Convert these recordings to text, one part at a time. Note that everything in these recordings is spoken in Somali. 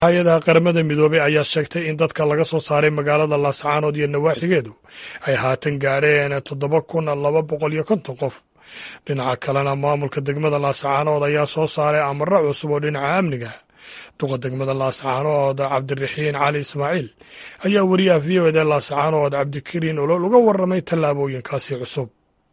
hay-adaha qaramada midoobey ayaa sheegtay in dadka laga soo saaray magaalada laascaanood iyo nawaaxigeedu ay haatan gaadheen toddoba kun laba boqol iyo konton qof dhinaca kalena maamulka degmada laascaanood ayaa soo saaray amaro cusub oo dhinaca amniga duqa degmada laascaanood cabdiraxiin cali ismaaciil ayaa wariyaha v o eda laascaanood cabdikariin olol uga warramay tallaabooyinkaasi cusub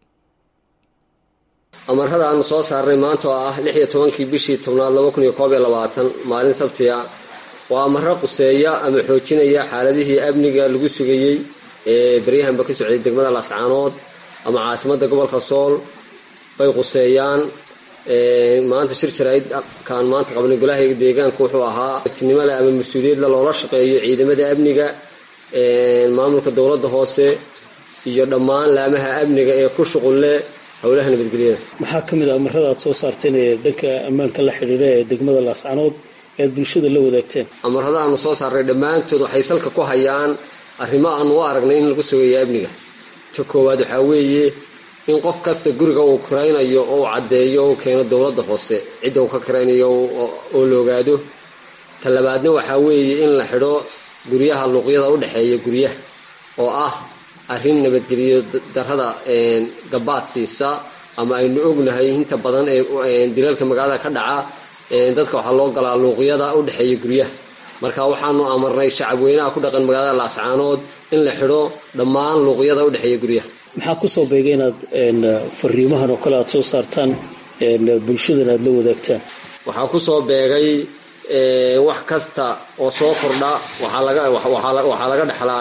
amarada aanu soo saarnay maanta oo ah lix iyo tobankii bishii tobnaad laba kun iyo koob iyo labaatan maalin sabtiga waa amaro quseeya ama xoojinaya xaaladihii amniga lagu sugayey ee baryahanba ka socday degmada laascaanood ama caasimadda gobolka sool bay quseeyaan maanta shir jarayd kaan maanta qabnay golahayga deegaanka wuxuu ahaa tinimole ama mas-uuliyadla loola shaqeeyo ciidamada amniga maamulka dowladda hoose iyo dhammaan laamaha amniga ee ku shuqul leh howlaha nabadgelyada maxaa ka mid a amarada aad soo saarteen ee dhanka ammaanka la xidhiidha ee degmada laascaanood ee aad bulshada la wadaagteen amarada aanu soo saarnay dhammaantood waxay salka ku hayaan arrimo aanu u aragnay in lagu sugayo amniga ta koowaad waxaa weeye in qof kasta guriga uu kiraynayo oo uu caddeeyo u keeno dowladda hoose cidda uu ka kiraynayo oo la ogaado ta labaadna waxaa weeye in la xidho guryaha luuqyada u dhexeeya guryaha oo ah arrin nabadgeliyo darrada gabaad siisa ama aynu ognahay inta badan ee dilalka magaalada ka dhaca dadka waxaa loo galaa luuqyada u dhexeeya guryaha marka waxaanu amarnay shacab weynaha ku dhaqan magaalada laascaanood in la xidho dhammaan luuqyada u dhexeeya guryaha maxaa kusoo beegay inaad fariimahan oo kale aad soo saartaan bulshadana aad la wadaagtaan waxaa kusoo beegay wax kasta oo soo kordha waxaa laga waxaa laga dhexlaa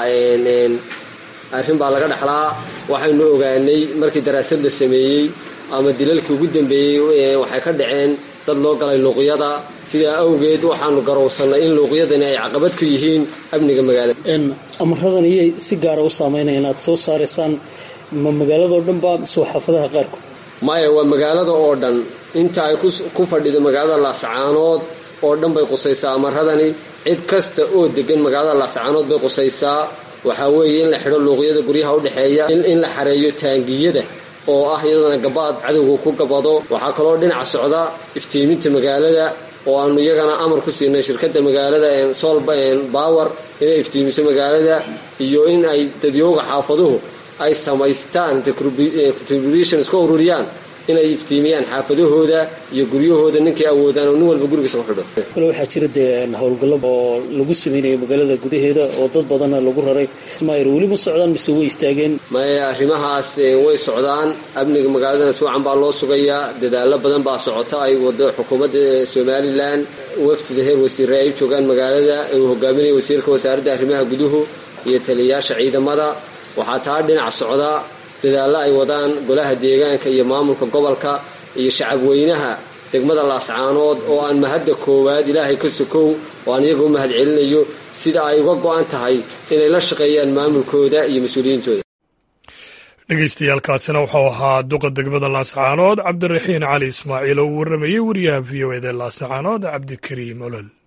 arrin baa laga dhexlaa waxaynu ogaanay markii daraasad la sameeyey ama dilalkii ugu dambeeyey waxay ka dhaceen dad loo galay luuqyada sidaa awgeed waxaanu garowsannay in luuqyadani ay caqabad ku yihiin amniga magaalada amaradan iyay si gaara u saameynaya inaad soo saaraysaan ma magaaladao dhan ba mise waa xaafadaha qaarkood maya waa magaalada oo dhan inta ay ku fadhido magaalada laascaanood oo dhan bay qusaysaa amaradani cid kasta oo degan magaalada laascaanood bay qusaysaa waxaa weeye in la xidho luuqyada guryaha u dhexeeya in la xareeyo taangiyada oo ah iyadana gabaad cadowga ku gabado waxaa kaloo dhinaca socda iftiiminta magaalada oo aanu iyagana amar ku siinay shirkadda magaalada sol bower inay iftiimiso magaalada iyo in ay dadyooga xaafaduhu ay samaystaan contribution iska ururiyaan inay iftiimiyaan xaafadahooda iyo guryahooda ninkay awoodaan oo nin walba gurigiisa ku xidho kale waxaa jira dee howlgallo oo lagu sameynaya magaalada gudaheeda oo dad badanna lagu raray mayr weli ma socdaan mise way istaageen maya arrimahaas way socdaan amniga magaaladana si wacan baa loo sugayaa dadaalo badan baa socota ay wado xukuumadda somalilan wafdida heer wasiire ay joogaan magaalada uu hogaaminaya wasiirka wasaaradda arrimaha guduhu iyo taliyayaasha ciidamada waxaa taa dhinac socda dadaallo ay wadaan golaha deegaanka iyo maamulka gobolka iyo shacabweynaha degmada laascaanood oo aan mahadda koowaad ilaahay ka sokow oo aan iyaga u mahad celinayo sida ay uga go-an tahay inay la shaqeeyaan maamulkooda iyo mas-uuliyiintooda dhegeystayaaalkaasina wuxuu ahaa duqa degmada laascaanood cabdiraxiin cali ismaaciil oo uu warramayey wariyaha v o eda laascaanood cabdikariim olol